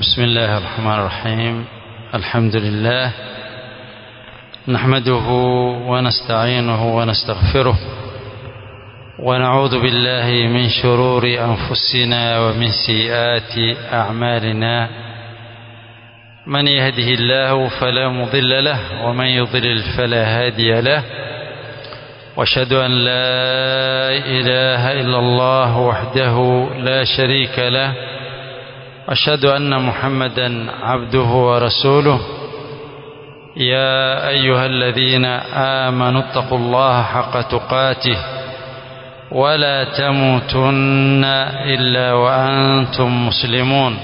بسم الله الرحمن الرحيم الحمد لله نحمده ونستعينه ونستغفره ونعوذ بالله من شرور أنفسنا ومن سيئات أعمالنا من يهده الله فلا مضل له ومن يضلل فلا هادي له واشهد أن لا إله إلا الله وحده لا شريك له أشهد أن محمدا عبده ورسوله يا أيها الذين آمنوا اتقوا الله حق تقاته ولا تموتن إلا وأنتم مسلمون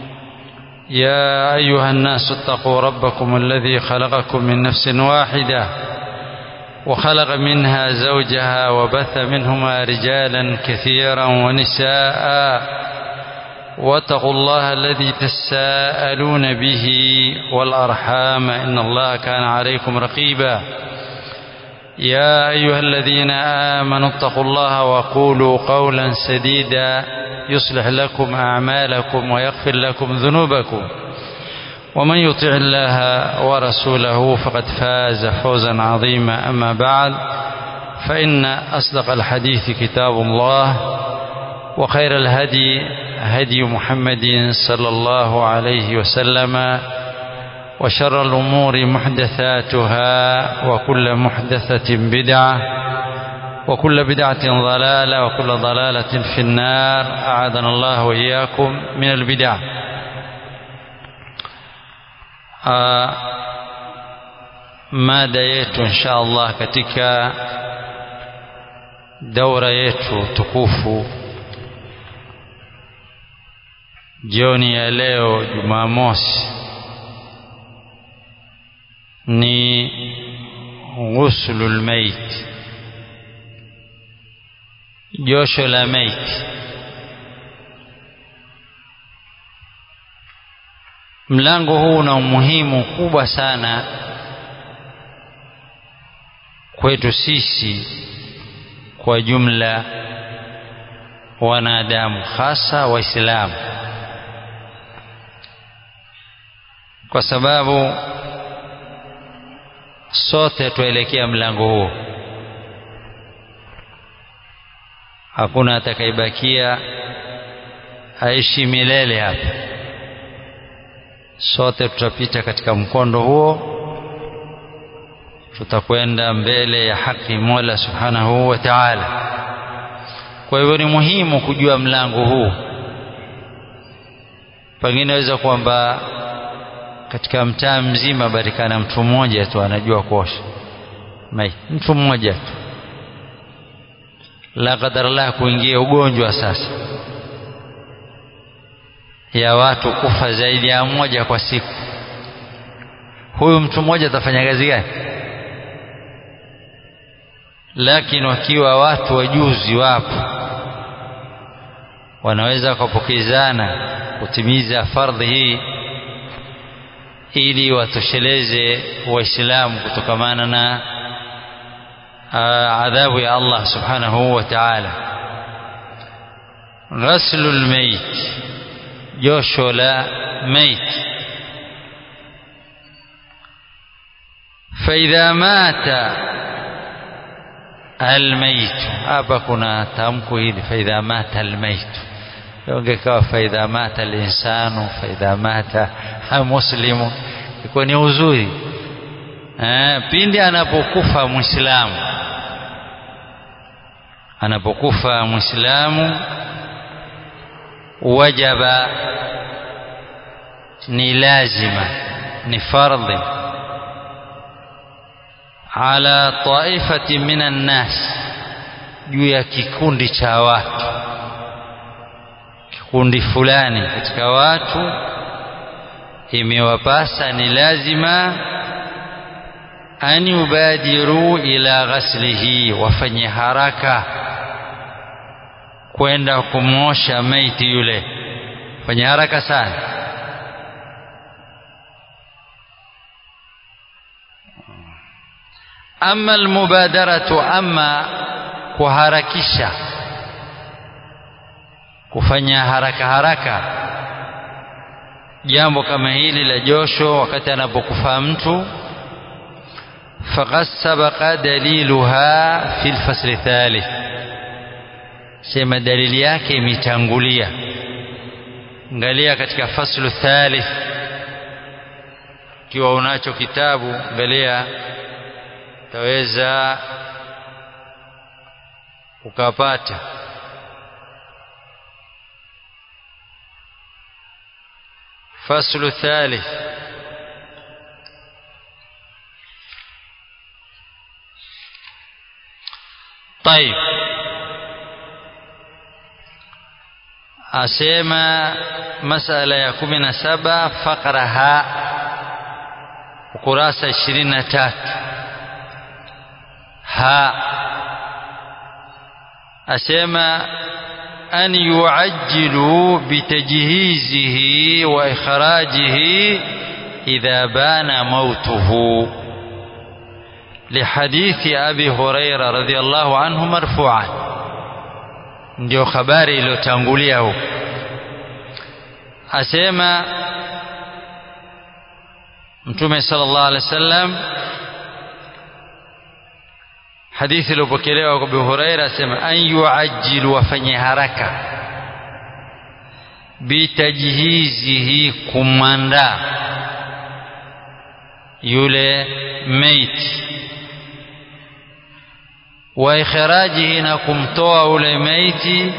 يا أيها الناس اتقوا ربكم الذي خلقكم من نفس واحدة وخلق منها زوجها وبث منهما رجالا كثيرا ونساء واتقوا الله الذي تساءلون به والأرحام إن الله كان عليكم رقيبا يا أيها الذين آمنوا اتقوا الله وقولوا قولا سديدا يصلح لكم أعمالكم ويغفر لكم ذنوبكم ومن يطع الله ورسوله فقد فاز فوزا عظيما أما بعد فإن أصدق الحديث كتاب الله وخير الهدي هدي محمد صلى الله عليه وسلم وشر الأمور محدثاتها وكل محدثة بدعة وكل بدعة ضلالة وكل ضلالة في النار أعاذنا الله وإياكم من البدع آه mada yetu insha Allah katika daura yetu tukufu jioni ya leo Jumamosi ni ghuslul mait, josho la maiti. Mlango huu una umuhimu kubwa sana kwetu sisi kwa jumla wanadamu, hasa Waislamu, kwa sababu sote tuelekea mlango huo. Hakuna atakayebakia aishi milele hapa, sote tutapita katika mkondo huo, tutakwenda mbele ya haki Mola Subhanahu wa Ta'ala. Kwa hivyo ni muhimu kujua mlango huu. Pengine naweza kwamba katika mtaa mzima barikana mtu mmoja tu anajua kuosha mai, mtu mmoja tu. La qadarallah, kuingia ugonjwa sasa ya watu kufa zaidi ya mmoja kwa siku, huyu mtu mmoja atafanya kazi gani? Lakini wakiwa watu wajuzi wapo, wanaweza wakapokezana kutimiza fardhi hii ili watosheleze Waislamu kutokamana na adhabu ya Allah subhanahu wa ta'ala. Ghaslul mayit, josho la mayit. Faidha mata almayit, hapa kuna tamko hili faidha mata almayit, ongekawa faidha mata alinsanu, faidha mata muslimu iko ni uzuri eh, pindi anapokufa Muislamu, anapokufa Muislamu wajaba, ni lazima, ni fardhi ala taifati minan nas, juu ya kikundi cha watu, kikundi fulani katika watu imewapasa ni lazima an yubadiru ila ghaslihi, wafanye haraka kwenda kumwosha maiti yule, fanye haraka sana. Ama almubadaratu, ama kuharakisha kufanya haraka haraka jambo kama hili la josho wakati anapokufa mtu faqad sabaqa daliluha fi lfasli thalith sema dalili yake imetangulia angalia katika faslu thalith ikiwa unacho kitabu angalia utaweza ukapata فصل الثالث طيب asema masala ya kumi na saba fakra ha ukurasa ishirini na tatu ha asema أن يعجلوا بتجهيزه وإخراجه إذا بان موته لحديث أبي هريرة رضي الله عنه مرفوعا ndio habari iliyotangulia huko asema mtume sallallahu alaihi wasallam hadithi iliyopokelewa kwa Abu Huraira asema an yuajjilu wafanye haraka bitajhizihi kumwandaa yule maiti wa ikhrajihi na kumtoa ule maiti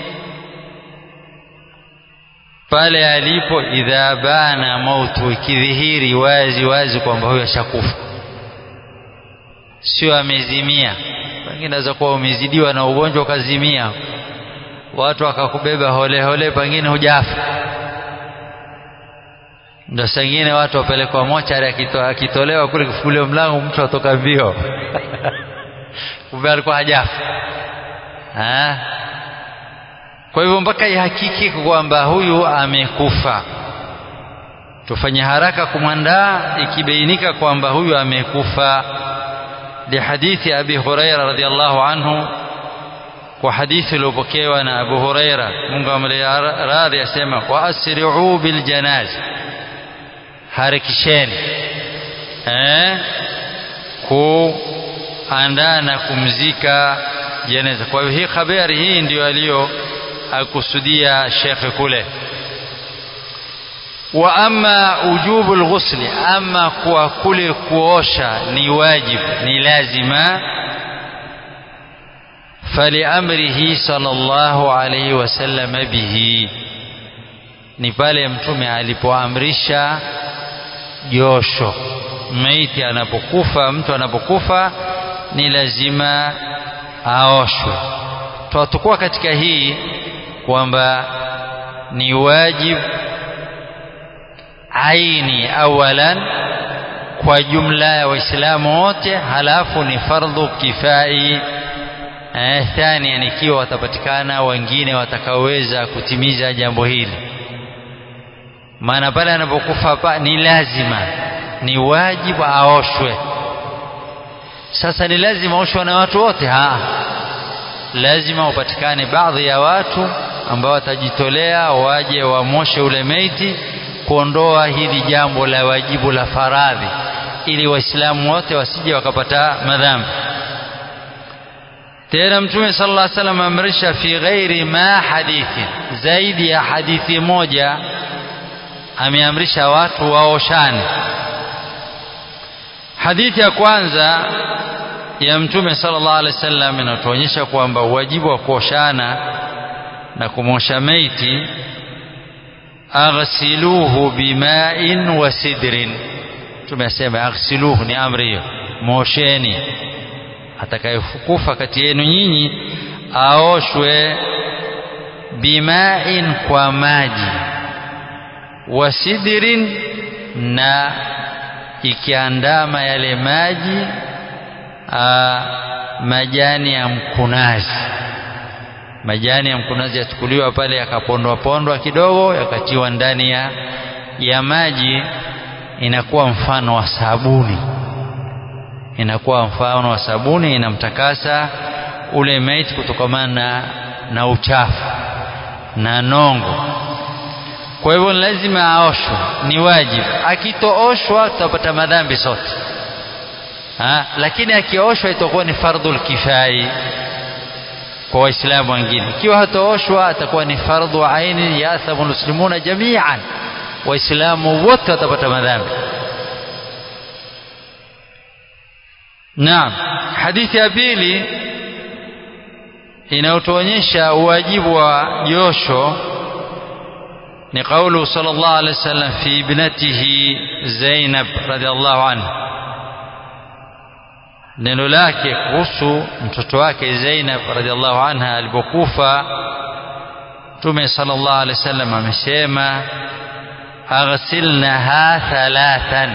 pale alipo idha bana mautu ikidhihiri wazi wazi kwamba huyo ashakufa sio amezimia pengine naweza kuwa umezidiwa na ugonjwa ukazimia watu wakakubeba hole hole pengine hujafa ndo sengine watu wapelekwa mochari akito, akitolewa kule kifunguliwa mlango mtu atoka mbio kumbe alikuwa hajafa ha? kwa hivyo mpaka ihakiki kwamba huyu amekufa tufanye haraka kumwandaa ikibainika kwamba huyu amekufa لحديث أبي هريرة رضي الله عنه وحديث لبكيونا أبو هريرة منكم راضي أسمى وأسرعوا بالجناز harakisheni eh, kuandaa na kumzika jeneza. Kwa hivyo hii habari hii ndio aliyokusudia shekhe kule. Wa amma ujubu lghusli, ama kwa kule kuosha ni wajibu, ni lazima faliamrihi sallallahu alayhi wasallam bihi, ni pale Mtume alipoamrisha josho. Maiti anapokufa, mtu anapokufa ni lazima aoshwe. Tutakuwa katika hii kwamba ni wajibu aini awalan kwa jumla ya Waislamu wote, halafu ni fardhu kifai eh, thania ikiwa watapatikana wengine watakaoweza kutimiza jambo hili. Maana pale anapokufa pa ni lazima, ni wajibu aoshwe. Sasa ni lazima aoshwe na watu wote? Ha, lazima upatikane baadhi ya watu ambao watajitolea waje wamoshe ule meiti kuondoa hili jambo la wajibu la faradhi, ili Waislamu wote wasije wakapata madhambi. Tena Mtume sallallahu alaihi wasallam amrisha fi ghairi ma hadithi, zaidi ya hadithi moja ameamrisha watu waoshane. Hadithi ya kwanza ya Mtume sallallahu alaihi wasallam inatuonyesha kwamba uwajibu wa kuoshana na kumosha maiti aghsiluhu bima'in wa sidrin. Tumesema aghsiluhu ni amri hiyo, mosheni. Atakayekufa kati yenu nyinyi aoshwe bima'in, kwa maji, wa sidrin, na ikiandama yale maji a, majani ya mkunazi majani ya mkunazi yachukuliwa pale yakapondwa pondwa kidogo yakatiwa ndani ya, ya maji, inakuwa mfano wa sabuni, inakuwa mfano wa sabuni, inamtakasa ule maiti kutokamana na, na uchafu na nongo. kwa hivyo lazima aoshwe ni wajibu akitooshwa tutapata madhambi sote ha? lakini akioshwa itakuwa ni fardhul kifai kwa waislamu wengine ikiwa hatooshwa atakuwa ni fardhu aini yathamu muslimuna jamian waislamu wote watapata madhambi naam hadithi ya pili inayotuonyesha uwajibu wa josho ni qaulu sallallahu alaihi wasallam fi ibnatihi Zainab radhiallahu anha neno lake kuhusu mtoto wake Zainab radhiallahu anha alipokufa Mtume sallallahu alaihi wasallam amesema aghsilnaha thalathan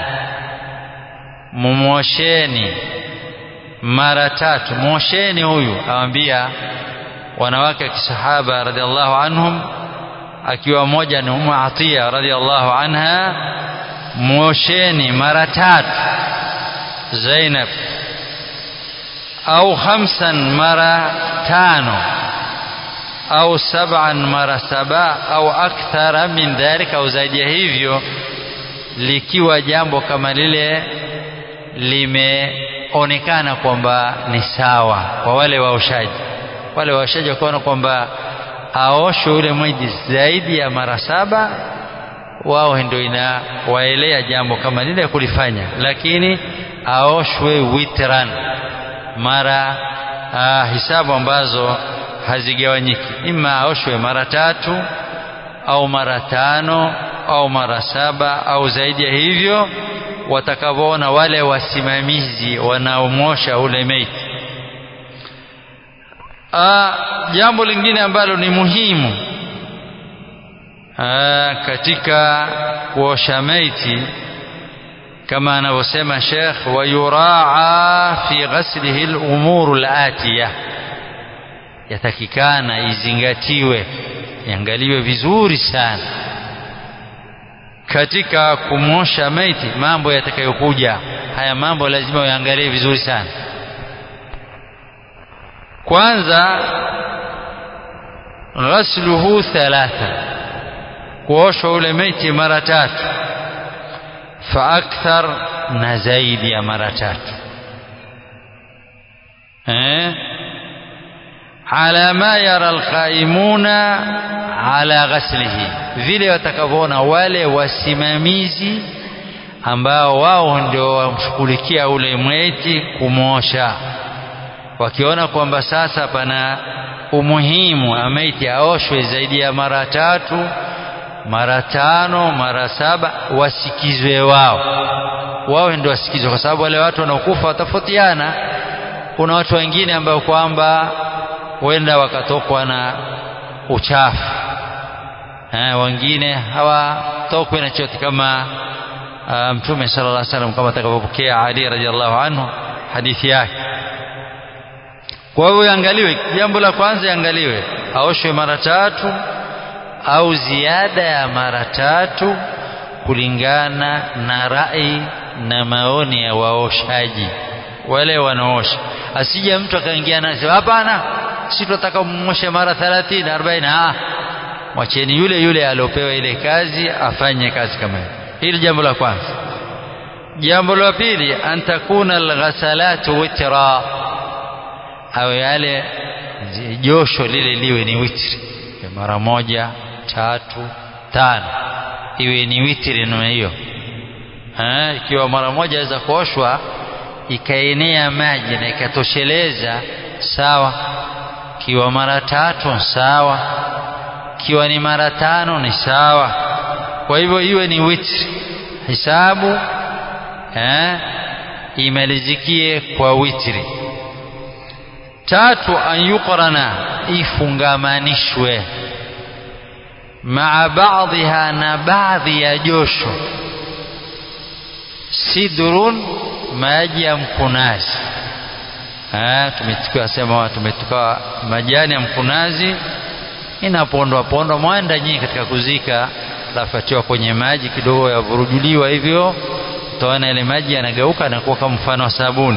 mumwosheni mara tatu mwosheni huyu awambia wanawake wa kisahaba radhiallahu anhum akiwa mmoja ni Ummu Atiya radhiallahu anha mwosheni mara tatu Zainab au khamsan mara tano au sab'an mara saba au akthara min dhalika au zaidi ya hivyo likiwa jambo kama lile limeonekana kwamba ni sawa kwa wale waoshaji wale waoshaji wakaona kwamba aoshwe yule mwiji zaidi ya mara saba wao ndio inawaelea jambo kama lile kulifanya lakini aoshwe witran mara ah, hisabu ambazo hazigawanyiki ima aoshwe mara tatu au mara tano au mara saba au zaidi ya hivyo watakavyoona wale wasimamizi wanaomosha ule meiti jambo lingine ambalo ni muhimu aa, katika kuosha maiti kama anavyosema Sheikh wayuraa fi ghaslihi al-umur al-atiya yatakikana izingatiwe iangaliwe vizuri sana katika kumosha maiti mambo yatakayokuja haya mambo lazima uangalie vizuri sana kwanza ghasluhu thalatha kuoshwa ule maiti mara tatu fa akthar na zaidi ya mara tatu eh ala ma yara alqaimuna ala ghaslihi vile watakavyoona wale wasimamizi ambao wao ndio wamshughulikia ule mweti kumosha wakiona kwamba sasa pana umuhimu wa maiti aoshwe zaidi ya mara tatu mara tano mara saba wasikizwe wao wao ndio wasikizwe kwa sababu wale watu wanaokufa watafautiana kuna watu wengine ambao kwamba huenda wakatokwa na uchafu eh, wengine hawatokwi na chote kama uh, mtume sallallahu alaihi wasallam kama atakavyopokea Ali radhiallahu anhu hadithi yake kwa hivyo iangaliwe jambo la kwanza iangaliwe aoshwe mara tatu au ziada ya mara tatu kulingana na rai na maoni ya waoshaji wale wanaosha asije mtu akaingia na sema hapana si tunataka mmoshe mara 30 40 ah mwacheni yule yule aliopewa ile kazi afanye kazi kama hiyo hili jambo la kwanza jambo la pili antakuna alghasalatu witra au yale josho lile liwe ni witri mara moja tatu tano iwe ni witri namna hiyo ikiwa mara moja aweza kuoshwa ikaenea maji na ikatosheleza sawa kiwa mara tatu sawa kiwa ni mara tano ni sawa kwa hivyo iwe ni witri hisabu eh, imalizikie kwa witri tatu an yuqrana ifungamanishwe maa baadhiha na baadhi ya josho sidrun maji ya mkunazi tumechukua sema tumechukua majani ya mkunazi inapondwa pondwa mwanda nyingi katika kuzika lafatiwa kwenye maji kidogo yavurujuliwa hivyo utaona ile maji yanageuka na kuwa kama mfano wa sabuni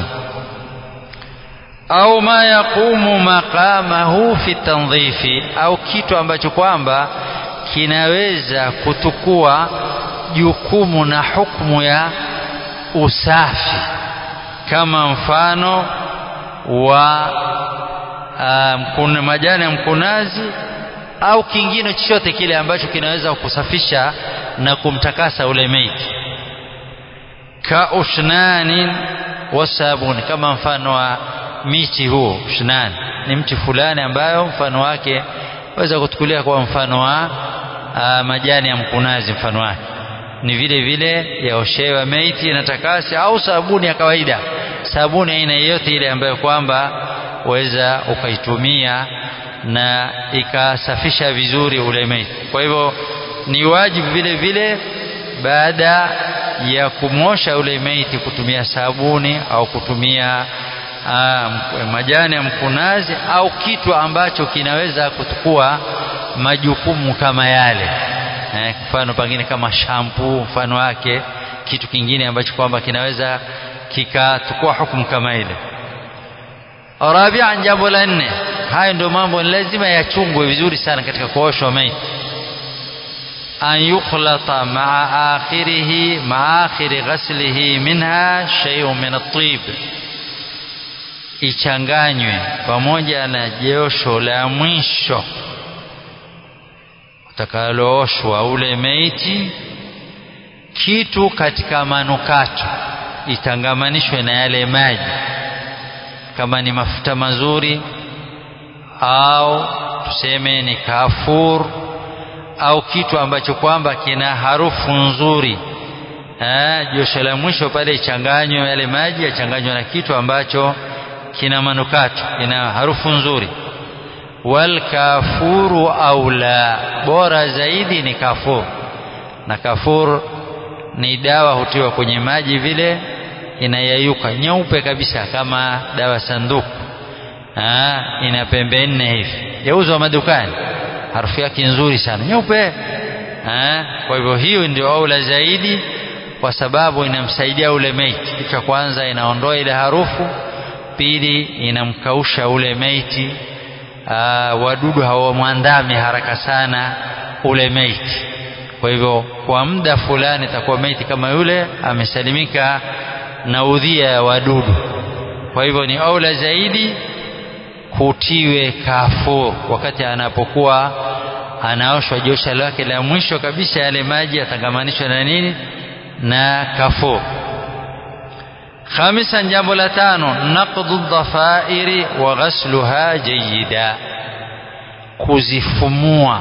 au ma yaqumu maqamahu fi tandhifi au kitu ambacho kwamba kinaweza kutukua jukumu na hukumu ya usafi kama mfano wa uh, majani ya mkunazi au kingine chochote kile ambacho kinaweza kusafisha na kumtakasa ule maiti ka ushnanin wasabuni kama mfano wa miti huo ushnan ni mti fulani ambayo mfano wake waweza kutukulia kwa mfano wa uh, majani ya mkunazi mfano wake ni vile vile yaoshewa maiti na takasi au sabuni ya kawaida sabuni aina yoyote ile ambayo kwamba waweza ukaitumia na ikasafisha vizuri ule maiti kwa hivyo ni wajibu vile vile baada ya kumosha ule maiti kutumia sabuni au kutumia uh, majani ya mkunazi au kitu ambacho kinaweza kuchukua majukumu kama yale eh, mfano pengine kama shampoo mfano wake kitu kingine ambacho kwamba kinaweza kikachukua hukumu kama ile rabian jambo la nne hayo ndio mambo lazima yachungwe vizuri sana katika kuoshwa maiti an yukhlata maa akhirihi maa akhiri ghaslihi minha shay'un min at-tib ichanganywe pamoja na josho la mwisho utakalooshwa ule meiti kitu katika manukato itangamanishwe na yale maji kama ni mafuta mazuri au tuseme ni kafur au kitu ambacho kwamba kina harufu nzuri eh, josho la mwisho pale ichanganywe yale maji yachanganywe na kitu ambacho kina manukato kina harufu nzuri wal kafuru aula bora zaidi ni kafur na kafur ni dawa hutiwa kwenye maji vile inayayuka nyeupe kabisa kama dawa sanduku Aa, ina pembe nne hivi yauzwa madukani harufu yake nzuri sana nyeupe kwa hivyo hiyo ndio aula zaidi kwa sababu inamsaidia ule maiti kitu cha kwanza inaondoa ile harufu pili inamkausha ule maiti aa, wadudu hawamwandami haraka sana ule maiti kwa hivyo kwa muda fulani itakuwa maiti kama yule amesalimika na udhia ya wadudu kwa hivyo ni aula zaidi kutiwe kafur wakati anapokuwa anaoshwa josha lake la mwisho kabisa yale maji yatangamanishwa na nini na kafur خامسا jambo la tano naqdu dhafairi wa ghasluha jayida kuzifumua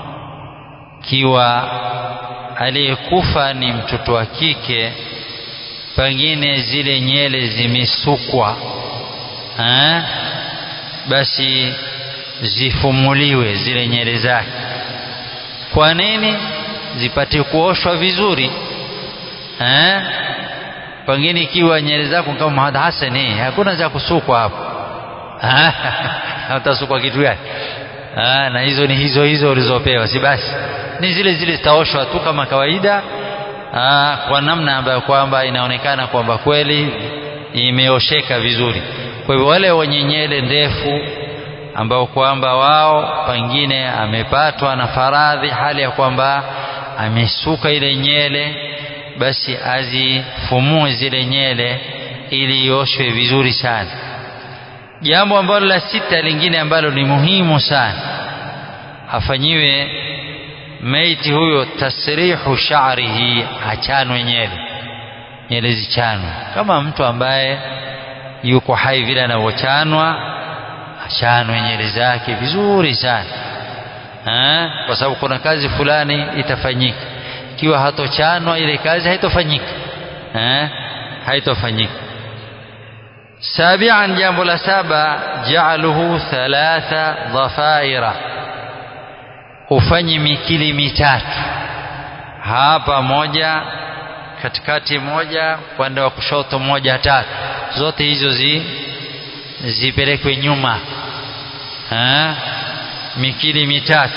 kiwa aliyekufa ni mtoto wa kike pengine zile nyele zimesukwa ha? basi zifumuliwe zile nyele zake kwa nini zipate kuoshwa vizuri ha? pengine ikiwa nyele zako kama Muhammad Hassan eh hakuna za kusukwa hapo utasukwa kitu gani na hizo ni hizo hizo ulizopewa si basi ni zile zile zitaoshwa tu kama kawaida Aa, kwa namna ambayo kwamba inaonekana kwamba kweli imeosheka vizuri kwa hivyo wale wenye nyele ndefu ambao kwamba wao pengine amepatwa na faradhi hali ya kwamba amesuka ile nyele basi azifumue zile nyele ili ioshwe vizuri sana jambo ambalo la sita lingine ambalo ni muhimu sana afanyiwe maiti huyo tasrihu sha'rihi achanwe nyele nyele zichanwe kama mtu ambaye yuko hai vile anavyochanwa achanwe nyele zake vizuri sana ha? kwa sababu kuna kazi fulani itafanyika ikiwa hatochanwa ile kazi haitofanyika ha? haitofanyika sabian jambo la saba ja'aluhu thalatha dhafaira ufanye mikili mitatu hapa moja katikati moja upande wa kushoto moja tatu zote hizo zi zipelekwe nyuma ha? mikili mitatu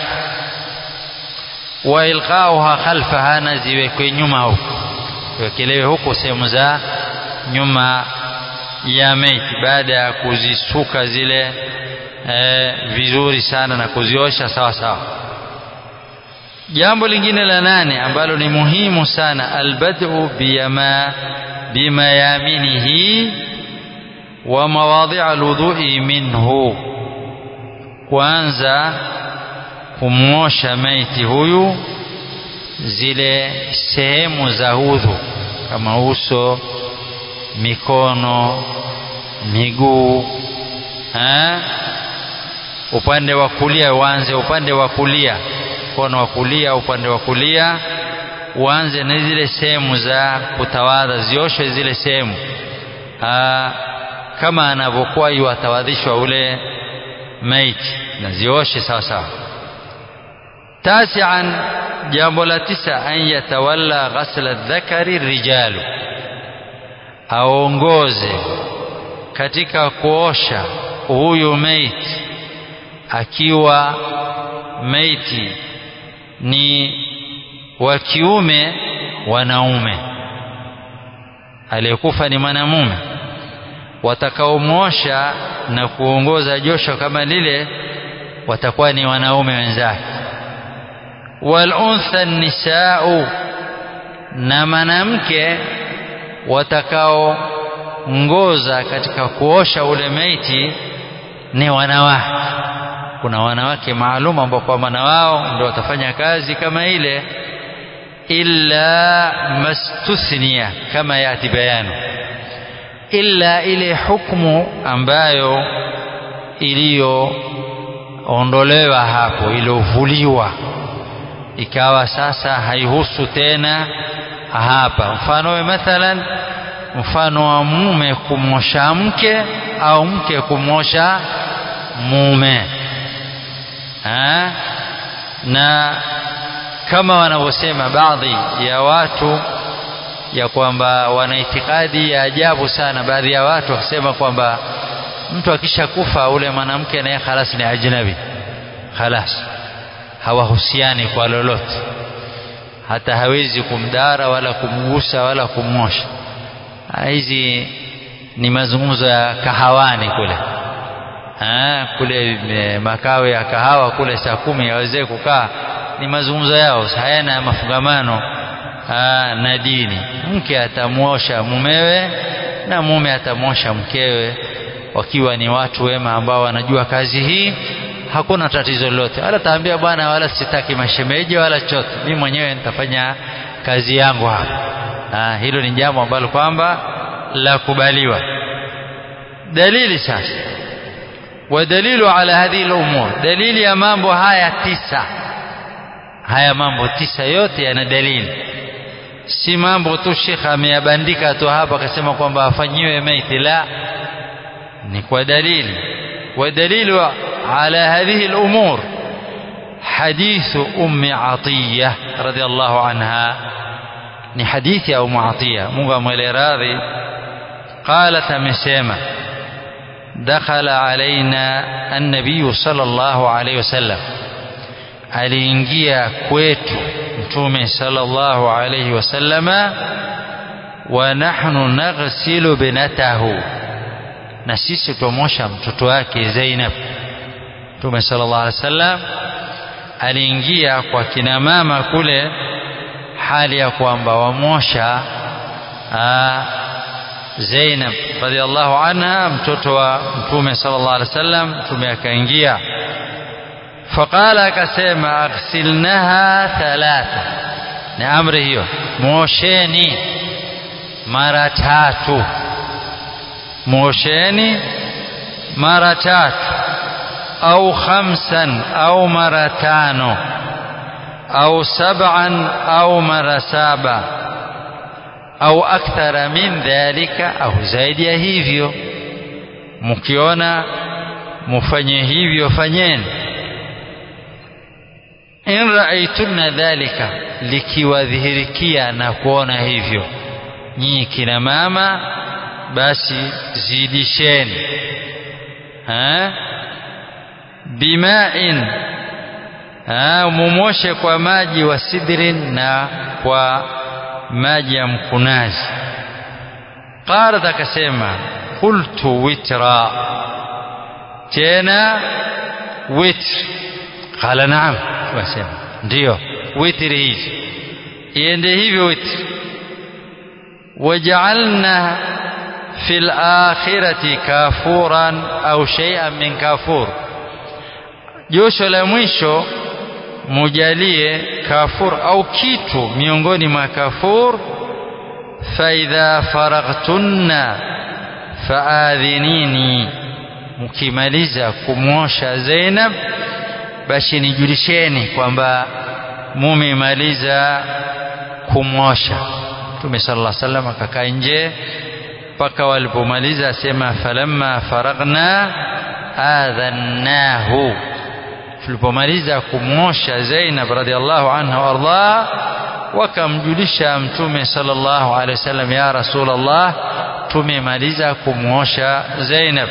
wa ilqauha khalfaha na ziwekwe nyuma huko wekelewe huko sehemu za nyuma ya meiti baada ya kuzisuka zile e, vizuri sana na kuziosha sawa sawa jambo lingine la nane ambalo ni muhimu sana albad'u biyama bimayaminihi wa mawadhi'a alwudhu'i minhu kwanza kumwosha maiti huyu zile sehemu za udhu kama uso mikono miguu ha? upande wa kulia uanze upande wa kulia mkono wa kulia upande wa kulia uanze na zile sehemu za kutawadha zioshwe zile sehemu kama anavyokuwa yuatawadhishwa ule maiti na zioshe sawa sawa tasian jambo la tisa an yatawalla ghasla dhakari rijalu aongoze katika kuosha huyu maiti akiwa maiti ni wa kiume wanaume aliyekufa ni mwanamume watakaomwosha na kuongoza josho kama lile watakuwa ni wanaume wenzake wal untha nisau na mwanamke watakaongoza katika kuosha ule maiti ni wanawake kuna wanawake maalum ambao kwa maana wao ndio watafanya kazi kama ile illa mastuthnia kama yati bayanu illa ile hukumu ambayo iliyoondolewa hapo iliyovuliwa ikawa sasa haihusu tena hapa mfano we mathalan mfano wa mume kumwosha mke au mke kumwosha mume ha? na kama wanavyosema baadhi ya watu ya kwamba wana itikadi ya ajabu sana baadhi ya watu wakisema kwamba mtu akishakufa ule mwanamke naye khalas ni ajnabi khalas hawahusiani kwa lolote hata hawezi kumdara wala kumgusa wala kumwosha hizi ni mazungumzo ya kahawani kule ha, kule makao ya kahawa kule saa kumi yawezee kukaa ni mazungumzo yao hayana mafungamano aa, na dini mke atamwosha mumewe na mume atamwosha mkewe wakiwa ni watu wema ambao wanajua kazi hii hakuna tatizo lolote wala taambia bwana wala sitaki mashemeji wala chote mimi mwenyewe nitafanya kazi yangu hapa aa, hilo ni jambo ambalo kwamba la kubaliwa dalili sasa ودليل على هذه الأمور دليل ya mambo haya tisa haya mambo tisa yote yana dalili si mambo tu shekha ameyabandika tu hapa akasema kwamba afanyiwe maiti la ni kwa dalili ودليل على هذه الأمور حديث أم عطية رضي الله عنها ni hadithi ya Umu Atiya Mungu amwele radhi qalat amesema دخل علينا النبي صلى الله عليه وسلم aliingia kwetu mtume sallallahu alayhi wasallama wa nahnu naghsilu binatahu na sisi tumosha mtoto wake Zainab mtume sallallahu alayhi wasallam aliingia kwa kina mama kule hali ya kwamba wamosha Zainab radhiallahu anha mtoto wa mtume sallallahu alaihi wasallam mtume akaingia faqala akasema aghsilnaha thalatha ni amri hiyo mwosheni mara tatu mwosheni mara tatu au khamsan au mara tano au sab'an au mara saba au akthara min dhalika au zaidi ya hivyo mkiona mufanye hivyo fanyeni in raaitunna dhalika likiwadhihirikia na kuona hivyo nyinyi kina mama basi zidisheni ha? bimain mumoshe kwa maji wa sidrin na kwa maji ya mkunazi qalat akasema qultu witra tena witr qala naam wasema ndio witri hivi iende hivyo witri waj'alna fil akhirati kafuran au shay'an min kafur josho la mwisho mujalie kafur au kitu miongoni mwa kafur faidha faraghtunna faadhinini mkimaliza kumwosha Zainab basi nijulisheni kwamba mumemaliza kumwosha Mtume sallallahu alaihi wasallam akakaa nje mpaka walipomaliza asema falamma faraghna adhannahu tulipomaliza kumwosha Zainab radhiallahu anha wardah wakamjulisha mtume sallallahu alaihi wasallam ya rasulullah tumemaliza kumwosha Zainab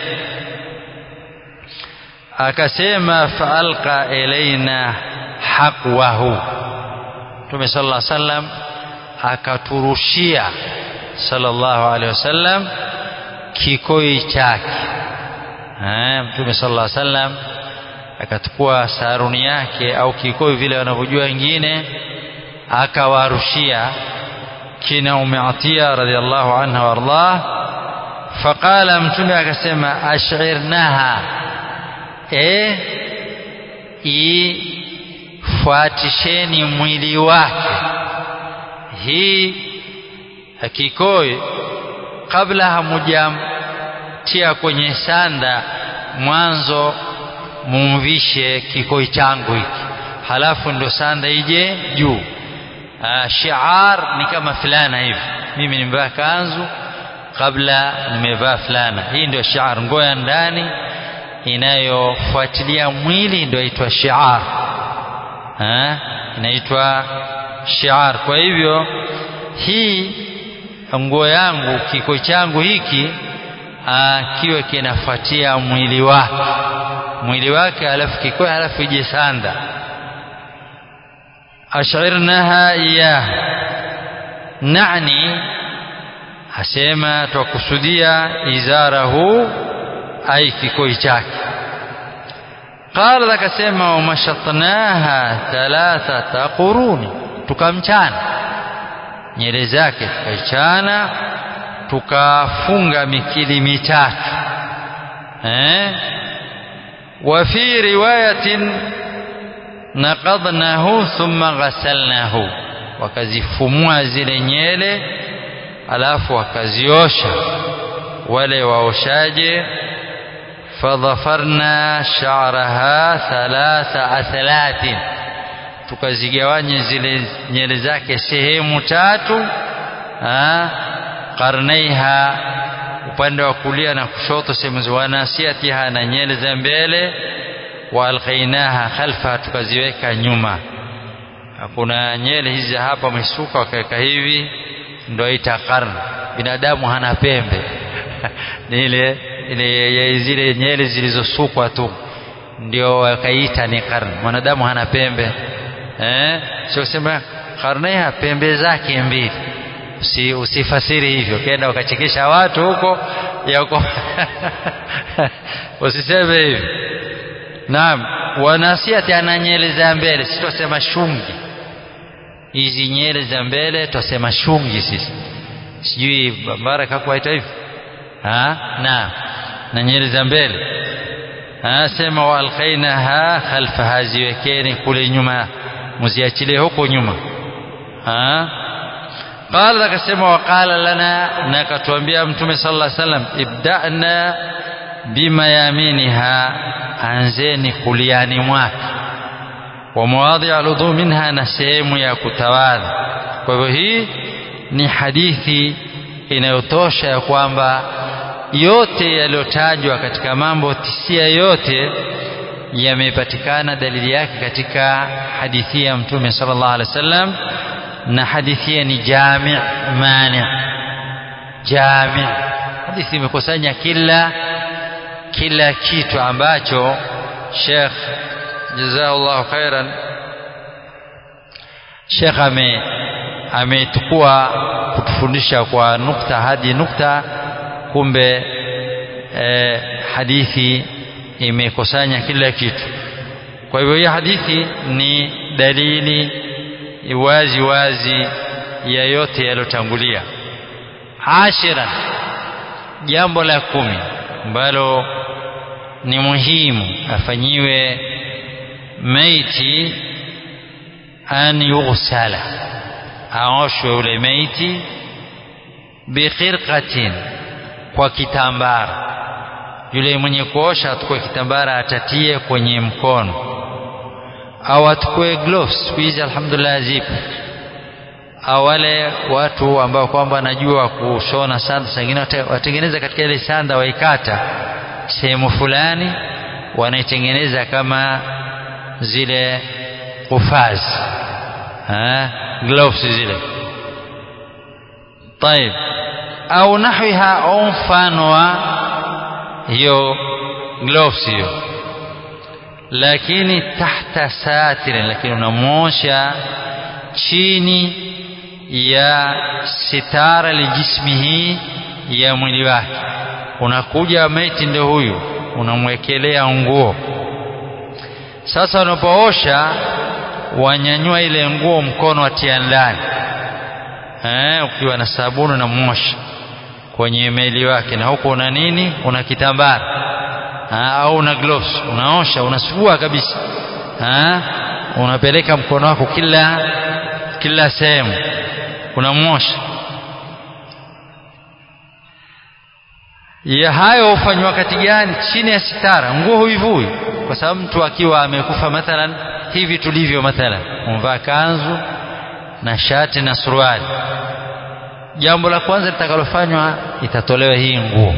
akasema faalqa ilaina haqwahu mtume sallallahu alaihi wasallam akaturushia sallallahu alaihi wasallam kikoi chake mtume sallallahu alaihi wasallam akachukua saruni yake au kikoi vile wanavyojua wengine akawarushia kina umeatia radhiallahu anha wardah faqala mtume akasema ashirnaha e ifuatisheni mwili wake hii kikoi kabla hamujamtia kwenye sanda mwanzo mumvishe kikoi changu hiki halafu ndo sanda ije juu shiar ni kama fulana hivi mimi nimevaa kanzu kabla nimevaa fulana hii ndio shiar nguo ya ndani inayofuatilia mwili ndio inaitwa shiar inaitwa shiar kwa hivyo hii nguo yangu kiko changu hiki kiwe kinafuatia mwili wake mwili wake alafu kikoe alafu ije sanda ashirnaha iyah nani asema twakusudia izarahu ai kikoi chake qala akasema wamashatnaha thalathata quruni tukamchana nyele zake tukaichana tukafunga mikili mitatu eh وفي رواية نقضناه ثم غسلناه wakazifumua zile nyele alafu wakaziosha wale waoshaje fadhafarna sha'raha thalatha athlatin tukazigawanya zile nyele zake sehemu tatu qarnaiha upande wa kulia na kushoto sehemu za wanasiatiha na nyele za mbele wa alqainaha khalfa tukaziweka nyuma kuna nyele hizi hapa misuka wakaweka hivi ndio ita qarn binadamu hana pembe ni ile ile zile nyele zilizosukwa tu ndio wakaita ni qarn mwanadamu hana pembe eh sio sema qarnaiha pembe zake mbili usi, usifasiri hivyo kenda ukachekesha watu huko yako usiseme hivyo naam wanasiati ana nyele za mbele si twasema shungi hizi nyele za mbele twasema shungi sisi sijui baraka kuwaita hivyo naam na nyele za mbele sema waalqainaha khalfaha ziwekeni kule nyuma muziachilie huko nyuma قال akasema waqala lana na akatuambia mtume sallallahu alaihi wasallam ibda'na bima yaminiha anzeni kuliani mwake wa mawadhi aludhu minha na sehemu ya kutawadha kwa hivyo hii ni hadithi inayotosha ya kwamba yote yaliyotajwa katika mambo tisia yote yamepatikana dalili yake katika hadithi ya mtume sallallahu alaihi wasallam na hadithi ni jami' mani jami' hadithi imekusanya kila kila kitu ambacho Sheikh jazakallahu khairan Sheikh ame ametukua kutufundisha kwa nukta hadi nukta kumbe eh, hadithi imekusanya kila kitu kwa hivyo hii hadithi ni dalili wazi wazi ya yote yaliyotangulia ashiran jambo la kumi ambalo ni muhimu afanyiwe maiti an yughsala aoshwe ule maiti bikhirqatin kwa kitambara yule mwenye kuosha atukue kitambara atatie kwenye mkono au atukue gloves siku hizi alhamdulillah zipo au wale watu ambao kwamba wanajua kushona sanda sangine watengeneza katika ile sanda waikata sehemu fulani wanaitengeneza kama zile kufazi gloves zile طيب au nahwiha au mfano wa hiyo gloves hiyo lakini tahta satirin lakini unamwosha chini ya sitara lijismihi ya mwili wake unakuja maiti ndio huyu unamwekelea nguo sasa unapoosha wanyanyua ile nguo mkono watia ndani eh, ukiwa na sabuni na mosha kwenye meli wake na huko una nini una kitambara au una gloves unaosha unasugua kabisa ha? unapeleka mkono wako kila kila sehemu unamosha ya hayo hufanywa wakati gani chini ya sitara nguo huivui kwa sababu mtu akiwa amekufa mathalan hivi tulivyo mathalan umvaa kanzu na shati na suruali jambo la kwanza litakalofanywa itatolewa hii nguo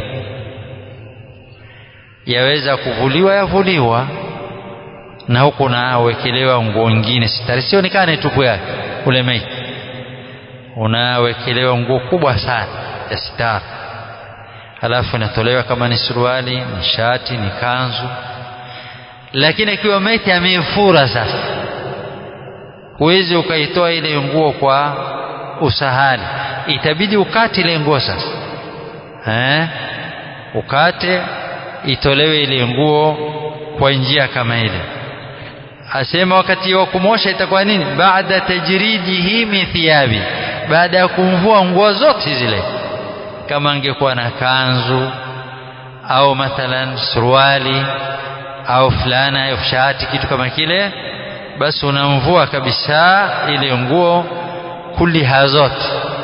yaweza kuvuliwa yavuliwa na huku nawekelewa nguo nyingine sitari sionekane tupu yake ule maiti unawekelewa nguo kubwa sana ya sitara halafu inatolewa kama ni suruali ni shati ni kanzu lakini ikiwa maiti ameifura sasa huwezi ukaitoa ile nguo kwa usahali itabidi ukate ile nguo sasa eh? ukate itolewe ile nguo kwa njia kama ile asema wakati wa kumosha itakuwa nini baada tajridihi min thiyabi baada ya kumvua nguo zote zile kama angekuwa na kanzu au mathalan suruali au fulana au shati kitu kama kile basi unamvua kabisa ile nguo kuliha zote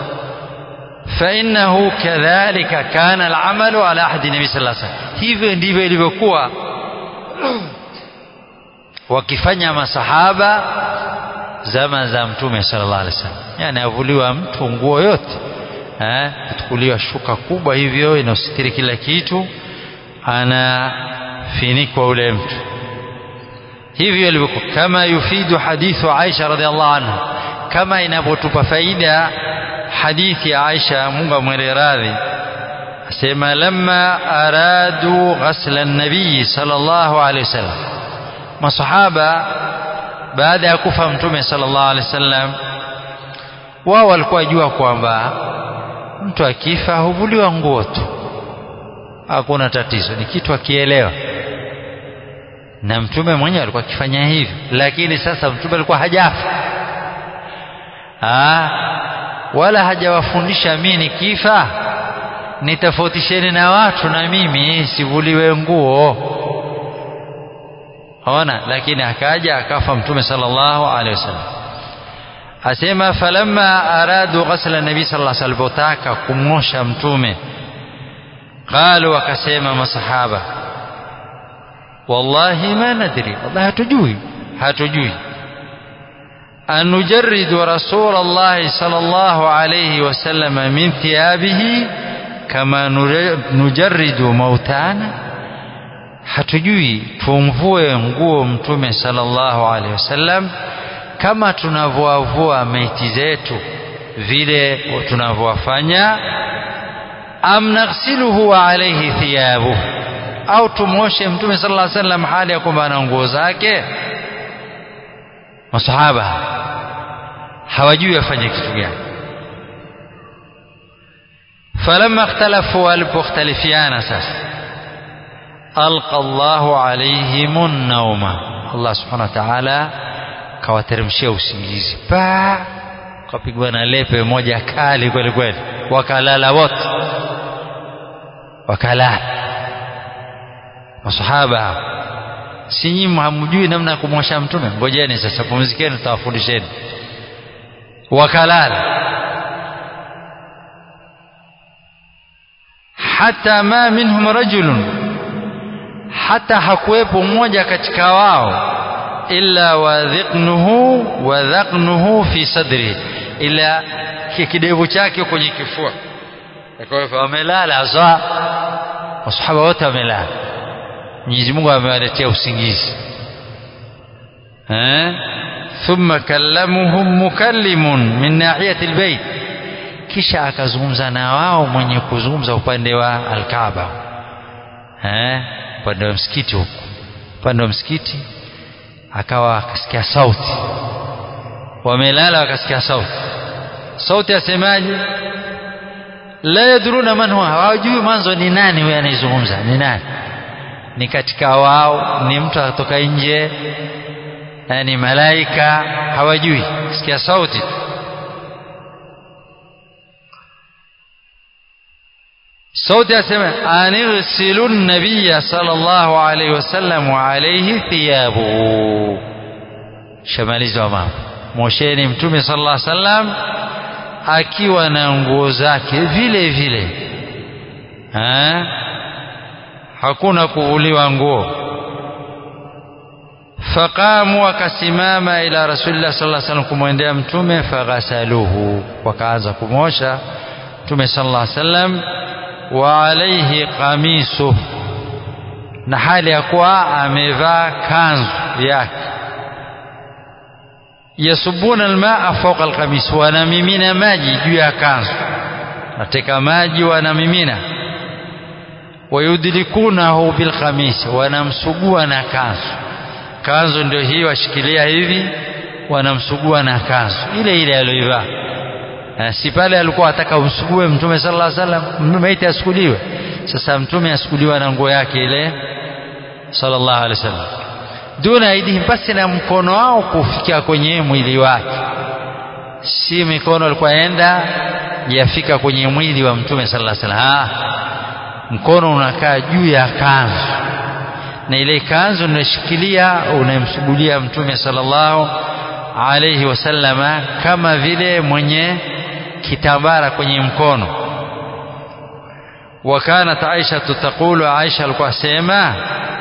فإنه كذلك كان العمل على عهد النبي صلى الله عليه وسلم hivyo ndivyo ilivyokuwa wakifanya masahaba zama za mtume sallallahu alaihi wasallam yani avuliwa mtu nguo yote eh kutukuliwa shuka kubwa hivyo inaositiri kila kitu anafinikwa ule mtu hivyo ilivyokuwa kama yufidu hadithu Aisha radhiallahu anha kama inavyotupa faida hadithi ya Aisha Mungu amwele radhi asema lamma aradu ghasla an-nabii sallallahu alaihi wasallam masahaba baada ya kufa mtume sallallahu alaihi wasallam wao walikuwa jua kwamba mtu akifa huvuliwa nguo tu hakuna tatizo ni kitu akielewa na mtume mwenyewe alikuwa akifanya hivyo lakini sasa mtume alikuwa hajafa ah wala hajawafundisha mimi nikifa nitofautisheni na watu na mimi sivuliwe nguo ona lakini akaja akafa mtume sallallahu alaihi wasallam asema falamma aradu ghasla nabii sallallahu alaihi wasallam taka kumosha mtume qalu wakasema masahaba wallahi ma nadri wallahi hatujui hatujui أن نجرد رسول الله صلى الله عليه وسلم من ثيابه كما نجرد موتانا hatujui tumvue nguo mtume sallallahu alaihi wasallam kama tunavyoavua maiti zetu vile tunavyowafanya am naghsiluhu wa alaihi thiyabuhu au tumwoshe mtume sallallahu alaihi wasallam hali ya kwamba ana nguo zake masahaba hawajui afanye kitu gani falamma ikhtalafu walipokhtalifiana sasa alqa Allahu alaihim nauma Allah subhanahu wa ta'ala kawateremshia usingizi pa kapigwa na lepe moja kali kweli kweli wakalala wote wakalala masahaba si nyinyi hamjui namna ya kumwosha mtume ngojeni sasa pumzikeni tutawafundisheni wakalala hata ma minhum rajulun hata hakuwepo mmoja katika wao illa wadhiqnuhu wadhaqnuhu fi sadri ila kidevu chake kwenye kifua kwa hivyo wamelala hasa masahaba wote wamelala Mwenyezi Mungu amewaletea usingizi eh thumma kallamuhum mukallimun min nahiyati albayt kisha akazungumza na wao mwenye kuzungumza upande wa alkaaba eh upande wa msikiti huko upande wa msikiti akawa akasikia sauti wamelala wakasikia sauti sauti yasemaje la yadruna man huwa hawajui mwanzo ni nani huyo anayezungumza ni nani ni katika wao ni mtu atoka nje ni malaika hawajui sikia sauti sauti yasema anirsilu nabiya sallallahu alayhi wasallam wa alayhi thiyabuhu shamalizwa mambo mosheni mtume sallallahu alayhi wasallam akiwa na nguo zake vile vile ha? hakuna kuvuliwa nguo faqamu wakasimama ila rasulillah sallallahu alaihi wasallam kumwendea mtume faghasaluhu wakaanza kumosha mtume sallallahu alaihi wasallam wa alaihi qamisu na hali ya kuwa amevaa kanzu yake yasubuna almaa fawqa alqamis wanamimina maji juu ya kanzu nateka maji wanamimina wayudlikunahu bilkhamis wanamsugua na kanzu kanzu ndio hii washikilia hivi wanamsugua na kanzu ile ile aliyoivaa si pale alikuwa ataka umsugue mtume sallallahu alaihi wasallam maiti asukuliwe sasa mtume asukuliwa na nguo yake ile sallallahu alaihi wasallam duna aidihim basi na mkono wao kufikia kwenye mwili wake si mikono alikuwa enda yafika kwenye mwili wa mtume sallallahu alaihi wasallam mkono unakaa juu ya kanzu na ile kanzu unashikilia unamsugulia mtume sallallahu alayhi wasallama kama vile mwenye kitambara kwenye mkono وكانت عائشة تقول عائشة alikuwa sema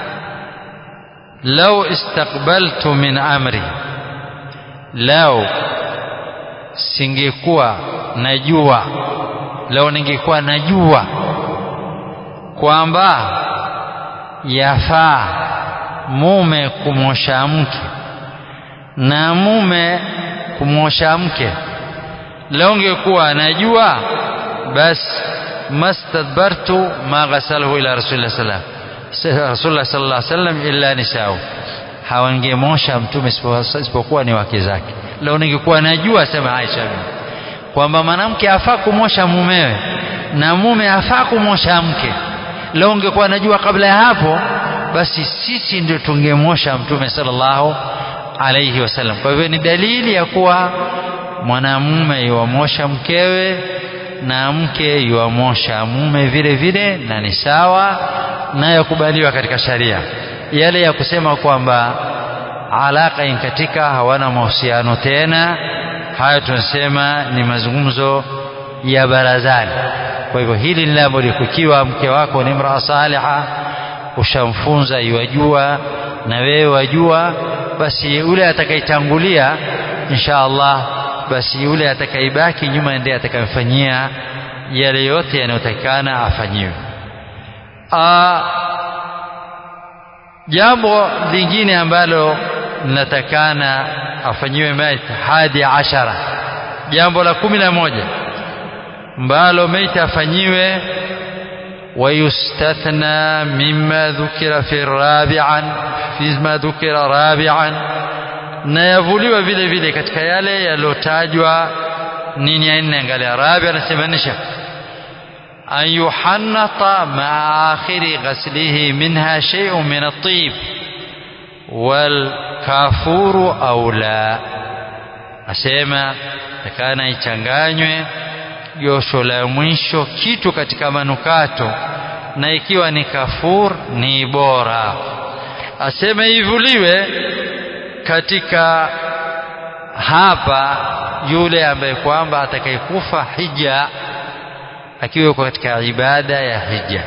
لو استقبلت من أمري لو singekuwa najua leo ningekuwa najua kwamba yafaa mume kumwosha mke na mume kumwosha mke leo ngekuwa anajua basi mastadbartu ma ghasalahu ila rasulillah sallam rasulullah sallallahu alaihi wasallam illa nisao hawangemosha mtume isipokuwa ni wake zake leo ningekuwa najua sema Aisha kwamba mwanamke afaa kumosha mumewe na mume afaa kumosha mke leo ungekuwa najua kabla ya hapo basi sisi ndio tungemosha mtume sallallahu alayhi wasallam kwa hivyo ni dalili ya kuwa mwanamume yuwamosha mkewe na mke yuwamosha mume vile vile na ni sawa na yakubaliwa katika sharia yale ya kusema kwamba alaka inkatika hawana mahusiano tena hayo tunasema ni mazungumzo ya barazani kwa hivyo hili ni jambo likukiwa mke wako ni mraa saliha ushamfunza iwajua na wewe wajua basi yule atakaitangulia insha Allah basi yule atakaibaki nyuma ndiye atakayemfanyia yale yote yanayotakikana afanyiwe jambo lingine ambalo linatakana afanyiwe maiti hadi ashara jambo la kumi na moja ambalo maiti afanyiwe ويستثنى مما ذكر في الرابعا فيما ذكر رابعا na yavuliwa vile vile katika yale yaliyotajwa nini ya nne angalia rabi anasemanisha an yuhannata maa akhiri ghaslihi minha shay'un min at-tib wal kafuru au la asema takana ichanganywe josho la mwisho kitu katika manukato na ikiwa ni kafur ni bora aseme ivuliwe katika hapa yule ambaye kwamba atakayekufa hija akiwa yuko katika ibada ya hija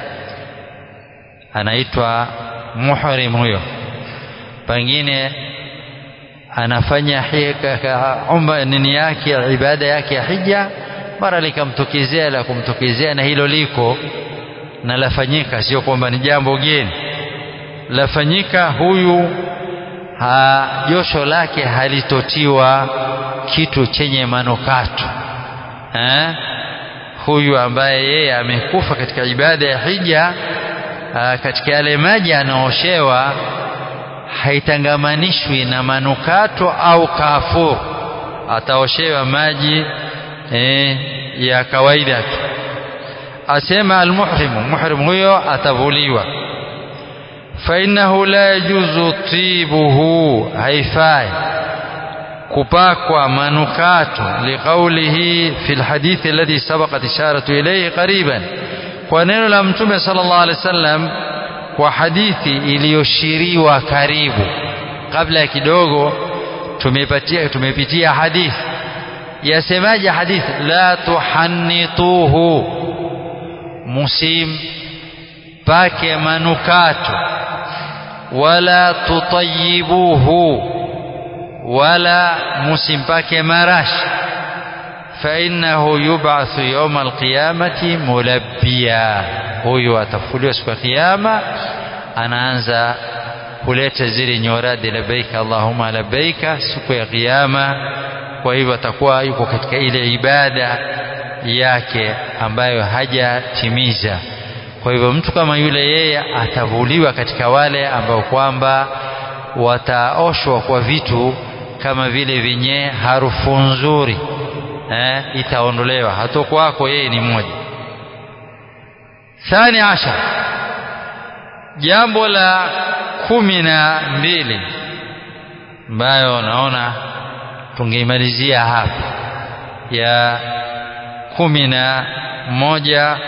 anaitwa muhrim huyo pengine anafanya umba nini yake ibada yake ya hija mara likamtokezea la kumtokezea na hilo liko na lafanyika sio kwamba ni jambo geni lafanyika huyu ha, josho lake halitotiwa kitu chenye manukato eh? huyu ambaye yeye amekufa katika ibada ya hija aa, katika yale maji anaoshewa haitangamanishwi na manukato au kafur ataoshewa maji eh, ya kawaida tu asema almuhrimu muhrim huyo atavuliwa fainahu la yajuzu tibuhu haifai kupakwa manukato liqaulihi fi lhadithi alladhi sabaqat isharatu ilayhi qariban kwa neno la mtume sallallahu alaihi wasallam kwa hadithi iliyoshiriwa karibu kabla ya kidogo tumepatia tumepitia hadithi yasemaje hadithi la tuhannituhu musim pake manukato wala tutayibuhu wala musimpake marashi فإنه يبعث يوم القيامة ملبيا huyu atafuliwa siku ya kiyama anaanza kuleta zile nyoradi labbaika allahumma labbaika siku ya kiyama kwa hivyo atakuwa yuko katika ile ibada yake ambayo hajatimiza kwa hivyo mtu kama yule yeye atavuliwa katika wale ambao kwamba wataoshwa kwa vitu kama vile vyenye harufu nzuri eh, itaondolewa hato kwako yeye ni mmoja thani ashar jambo la kumi na mbili ambayo naona tungeimalizia hapa ya kumi na moja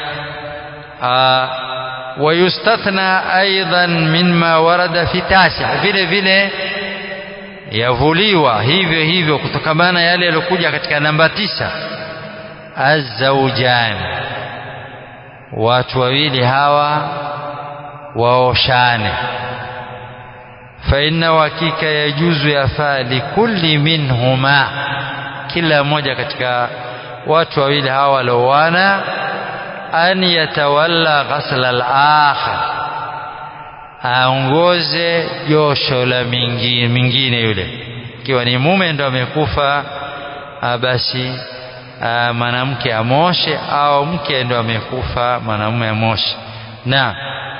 wayustathna aidan mima warada fi tasi vile vile yavuliwa hivyo hivyo kutokamana yale yaliyokuja katika namba tisa azaujani watu wawili hawa waoshane faina hakika yajuzu yafaa likulli minhuma kila mmoja katika watu wawili hawa walioana an yatawalla ghasla al-akhar aongoze josho la mingine, mingine yule ikiwa ni mume ndo amekufa basi mwanamke amoshe au mke ndo amekufa mwanamume amoshe na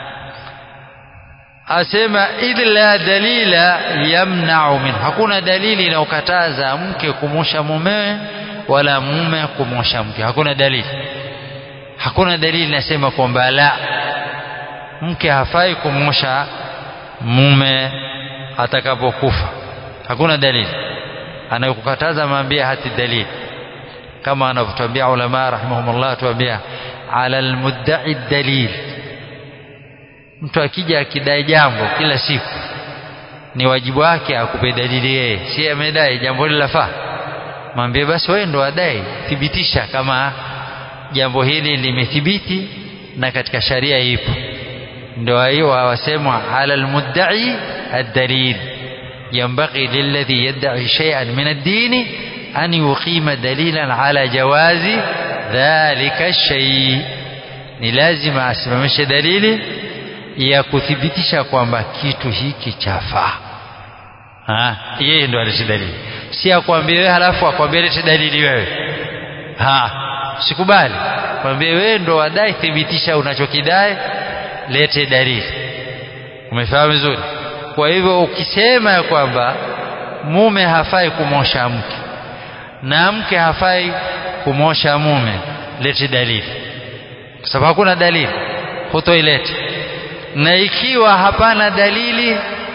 asema illa dalila yamna'u min hakuna dalili inayokataza mke kumosha mumewe wala mume kumosha mke hakuna dalili hakuna dalili inasema kwamba la mke hafai kumosha mume atakapokufa hakuna dalili anayokukataza maambia hati dalili kama anavyotuambia ulama rahimahumullah tuambia ala almudda'i dalil mtu akija akidai jambo kila siku ni wajibu wake akupe dalili yeye si amedai jambo hili lafaa mwambie basi wewe ndo adai thibitisha kama jambo hili limethibiti na katika sharia ipo ndio hiyo wasema ala almudda'i ad-dalil ينبغي للذي يدعي شيئا من الدين أن يقيم دليلا على جواز ذلك الشيء ni lazima asimamishe dalili ya kuthibitisha kwamba kitu hiki chafaa yeye ndo alete dalili si akwambie wewe halafu akwambie lete dalili wewe ha sikubali kwambie wewe ndo wadai thibitisha unachokidai lete dalili umefahamu vizuri kwa hivyo ukisema ya kwamba mume hafai kumosha mke na mke hafai kumosha mume lete dalili kwa sababu hakuna dalili hutoilete na ikiwa hapana dalili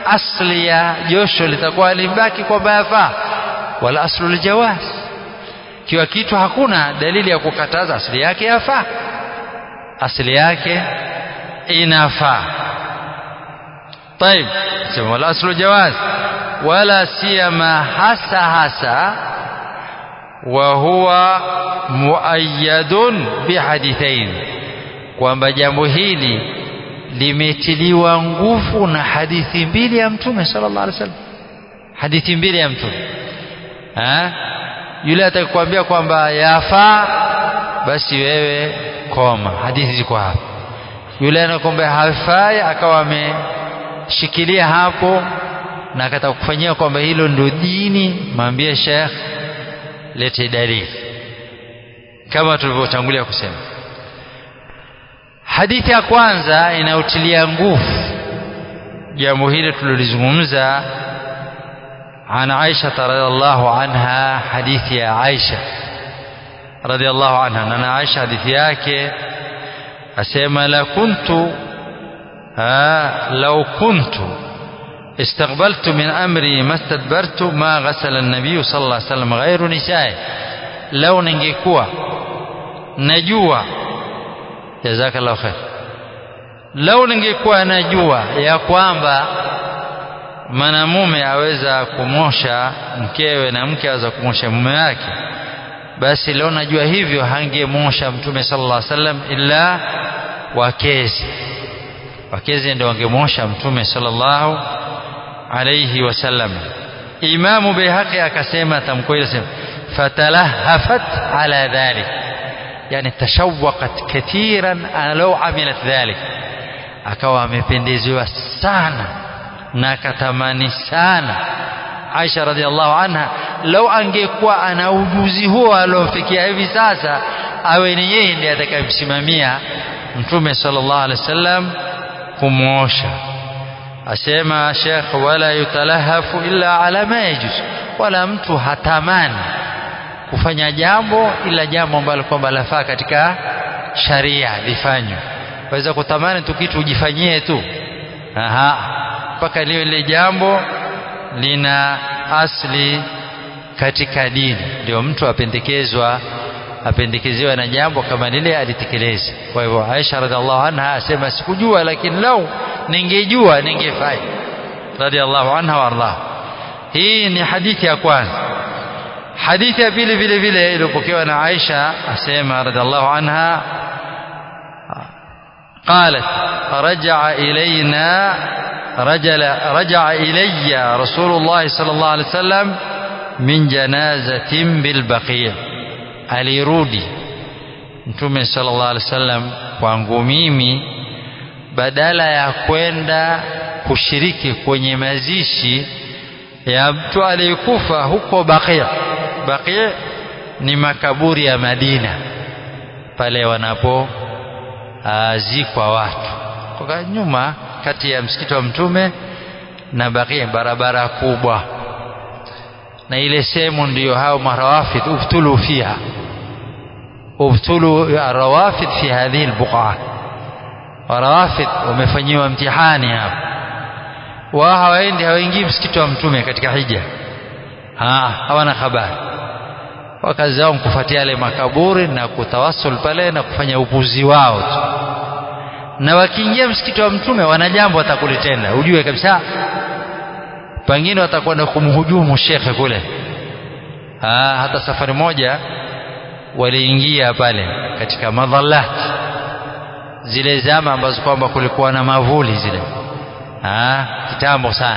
asli ya josho litakuwa limbaki kwamba yafaa wala aslu ljawaz kiwa kitu hakuna dalili ya kukataza asili yake yafaa asili yake inafaa طيب wala aslu jawaz wala siyama hasa hasa wa huwa muayyadun bihadithain kwamba jambo hili limetiliwa nguvu na hadithi mbili ya mtume sallallahu alaihi wasallam hadithi mbili ya mtume ha? yule atakwambia kwamba yafaa basi wewe koma hadithi ziko hapa yule anakwambia hafai akawa ameshikilia hapo na akataka kufanyia kwamba hilo ndio dini mwambie Sheikh lete dalili kama tulivyotangulia kusema hadithi ya kwanza inayotilia nguvu jambo hili tulilozungumza عن عائشة رضي الله عنها حديث يا عائشة رضي الله عنها أنا عائشة حديث yake asema la kuntu لو كنت استقبلت من أمري ما استدبرت ما غسل النبي صلى الله عليه وسلم غير نسائه لو ningekuwa najua jazakallahu khair lau ningekuwa najua ya kwamba mwanamume aweza kumosha mkewe na mke aweza kumosha mume wake basi leo najua hivyo hangemosha mtume sallallahu alaihi wasallam illa wakezi wakezi ndio wangemosha mtume sallallahu alaihi wasallam imamu bihaqi akasema tamko ile sema fatalahafat ala dhalik yani tashawaqat kathiran law amilat dhalik akawa amependezewa sana na akatamani sana Aisha radhiallahu anha lau angekuwa ana ujuzi huo aliofikia hivi sasa awe ni yeye ndiye atakayemsimamia mtume sallallahu alaihi wasallam kumwosha asema Sheikh wala yutalahafu illa ala ma yajuz wala mtu hatamani kufanya jambo ila jambo ambalo kwamba lafaa katika sharia lifanywe waweza kutamani tu kitu ujifanyie tu aha mpaka liwe lile jambo lina asli katika dini ndio mtu apendekezwa apendekezewa na jambo kama lile alitekeleze kwa hivyo Aisha radhiallahu anha asema sikujua lakini lau ningejua ningefanya radhiallahu anha wardah hii ni hadithi ya kwanza hadithi ya pili vile vile iliyopokewa na Aisha asema radhiallahu anha قالت رجع إلينا رجل رجع إلي رسول الله صلى الله عليه وسلم من جنازة بالبقيع alirudi mtume sallallahu alaihi wasallam kwangu mimi badala ya kwenda kushiriki kwenye mazishi ya mtu aliyekufa huko Baqi' Baqi' ni makaburi ya Madina pale wanapo zikwa watu kwa nyuma kati ya msikiti wa mtume na Baqi' barabara kubwa na ile sehemu ndiyo hao marawafid ubtulu fiha ubtulu arawafid fi hadhihi albuqa marawafid wamefanyiwa mtihani hapa wao hawaendi hawaingii msikiti wa mtume katika hija ha, hawana habari wakazi wao kufuatia yale makaburi na kutawasul pale na kufanya upuzi wao tu na wakiingia msikiti wa mtume wana jambo watakulitenda ujue kabisa pengine watakwenda kumhujumu shekhe kule ha, hata safari moja waliingia pale katika madhalat zile zama ambazo kwamba kulikuwa na mavuli zile ha, kitambo sana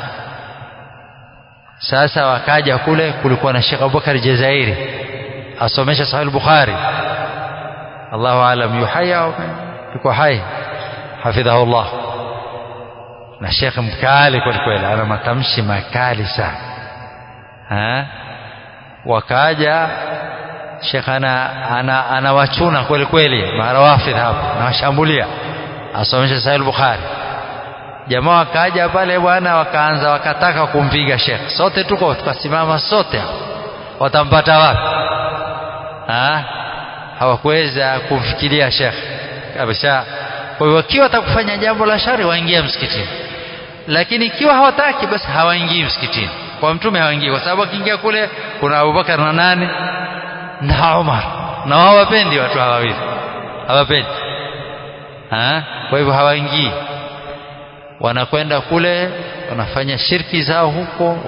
sasa wakaja kule kulikuwa na Sheikh Abubakar Jazairi asomesha Sahih Bukhari Allahu alam yuhaya yuko hai hafidhahu Allah na Sheikh mkali kweli kweli ana matamshi makali sana ha? wakaja Sheikh ana ana anawachuna kweli kweli marawafidh hapo anawashambulia asomesha Sahih Bukhari jamaa wakaja pale bwana wakaanza wakataka kumpiga Sheikh sote tuko tukasimama sote watampata wapi ha? hawakuweza kumfikiria Sheikh kabisa kwa hivyo wakiwa watakufanya jambo la shari waingia msikitini lakini ikiwa hawataki basi hawaingii msikitini kwa mtume hawaingii kwa sababu akiingia kule kuna Abubakar na nani na Umar na wao hawapendi watu hawa wawili hawapendi ha? kwa hivyo hawaingii wanakwenda kule wanafanya shirki zao huko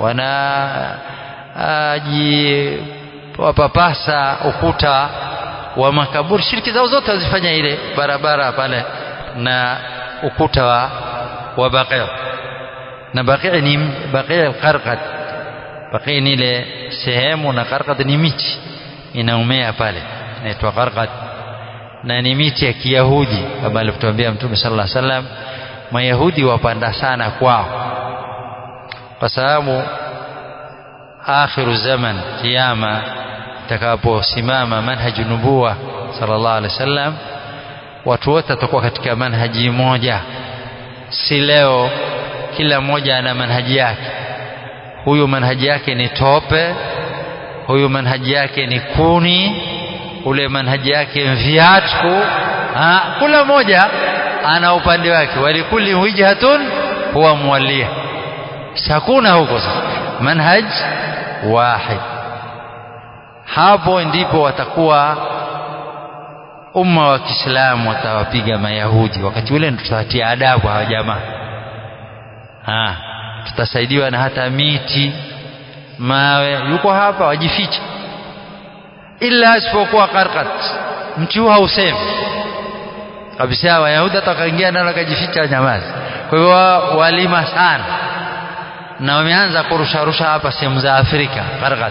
wanajipapasa ukuta wa makaburi shirki zao zote wazifanya ile barabara pale na ukuta wa, wa Baqi na Baqi ni Baqi al-Qarqad Baqi ni ile sehemu na Qarqad ni miti inaumea pale inaitwa Qarqad na ni miti ya Kiyahudi kama alivyotuambia Mtume sallallahu alaihi wasallam Mayahudi wapanda sana kwao kwa sababu akhiru zaman kiyama takaposimama manhaju nubuwa sallallahu alaihi wasallam watu wote watakuwa katika manhaji moja si leo kila mmoja ana manhaji yake huyu manhaji yake ni tope huyu manhaji yake ni kuni ule manhaji yake viatu kila mmoja ana upande wake walikuli wijhatun huwa muwalia hakuna huko sasa manhaj wahid hapo ndipo watakuwa umma wa Kiislamu watawapiga Mayahudi wakati ule tutawatia adabu hawa jamaa ha tutasaidiwa na hata miti mawe yuko hapa wajificha ila isipokuwa Qarqat mti huu hausemi kabisa Wayahudi atakaingia nalo akajificha nyamazi kwa hivyo walima sana na wameanza kurusharusha hapa sehemu za Afrika Qarqat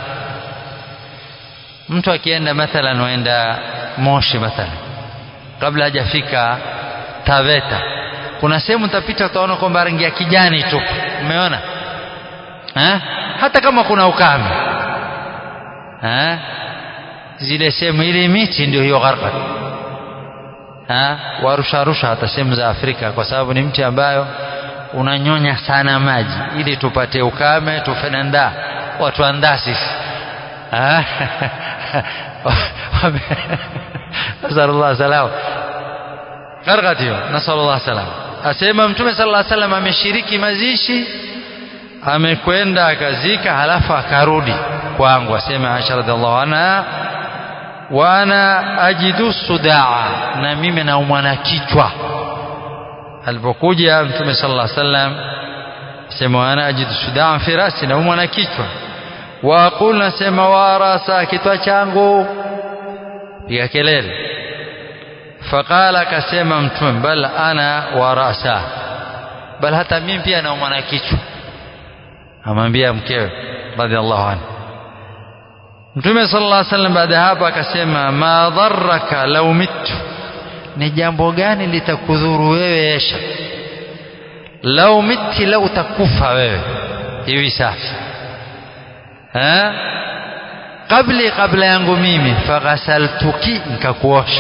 mtu akienda mathalan waenda Moshi mathalan kabla hajafika Taveta kuna sehemu utapita utaona kwamba rangi ya kijani tu umeona eh? hata kama kuna ukame eh? zile sehemu ile miti ndio hiyo Qarqat warusharusha hata sehemu za Afrika kwa sababu ni mti ambayo unanyonya sana maji ili tupate ukame tufenenda watu andaa sisi nasallallahu salam Qarqat hiyo nasallallahu salam asema mtume sallallahu alaihi wasallam ameshiriki mazishi amekwenda akazika halafu akarudi kwangu asema Aisha radhiallahu anha wana ajidu sudaa na mimi naumwa na kichwa alipokuja mtume sallallahu alaihi wasallam sema wana ajidu sudaa fi rasi naumwa na kichwa wa aqul nasema wa rasa kichwa changu piga kelele faqala akasema mtume bal ana wa rasa bal hata mimi pia naumwa na kichwa amwambia mkewe radhiallahu anhu Mtume sallallahu alaihi wasallam baada ya hapo akasema ma dharraka law mittu ni jambo gani litakudhuru wewe Aisha lau miti lau utakufa wewe hivi sasa ha kabli kabla yangu mimi faghasaltuki nikakuosha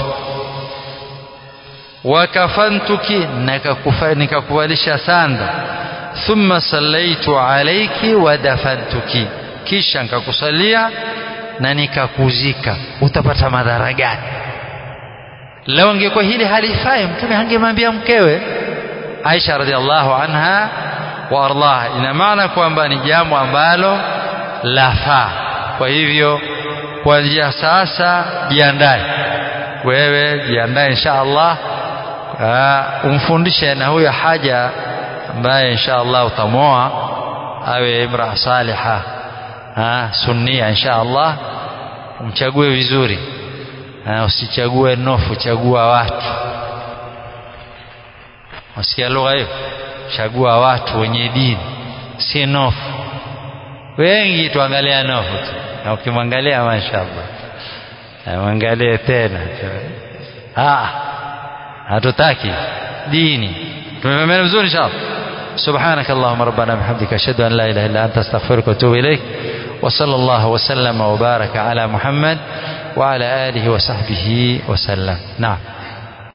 wakafantuki nikakuvalisha sanda thumma sallaitu alayki wa dafantuki kisha nikakusalia na nikakuzika utapata madhara gani leo ingekuwa hili halifai mtume hangemwambia mkewe Aisha radhiallahu anha wa ardaha ina maana kwamba ni jambo ambalo lafaa kwa hivyo kuanzia sasa jiandae wewe jiandae insha Allah umfundishe na huyo haja ambaye insha Allah utamoa awe imra saliha ha, sunnia insha Allah umchague vizuri ha, usichague nofu chagua watu wasikia lugha hiyo chagua watu wenye dini si nofu wengi tuangalia nofu tu na ukimwangalia mashaallah mwangalie tena ah hatutaki dini tumefahamiana vizuri inshallah سبحانك اللهم ربنا بحمدك أشهد أن لا إله إلا أنت أستغفرك وأتوب إليك وصلى الله وسلم وبارك على محمد وعلى آله وصحبه وسلم نعم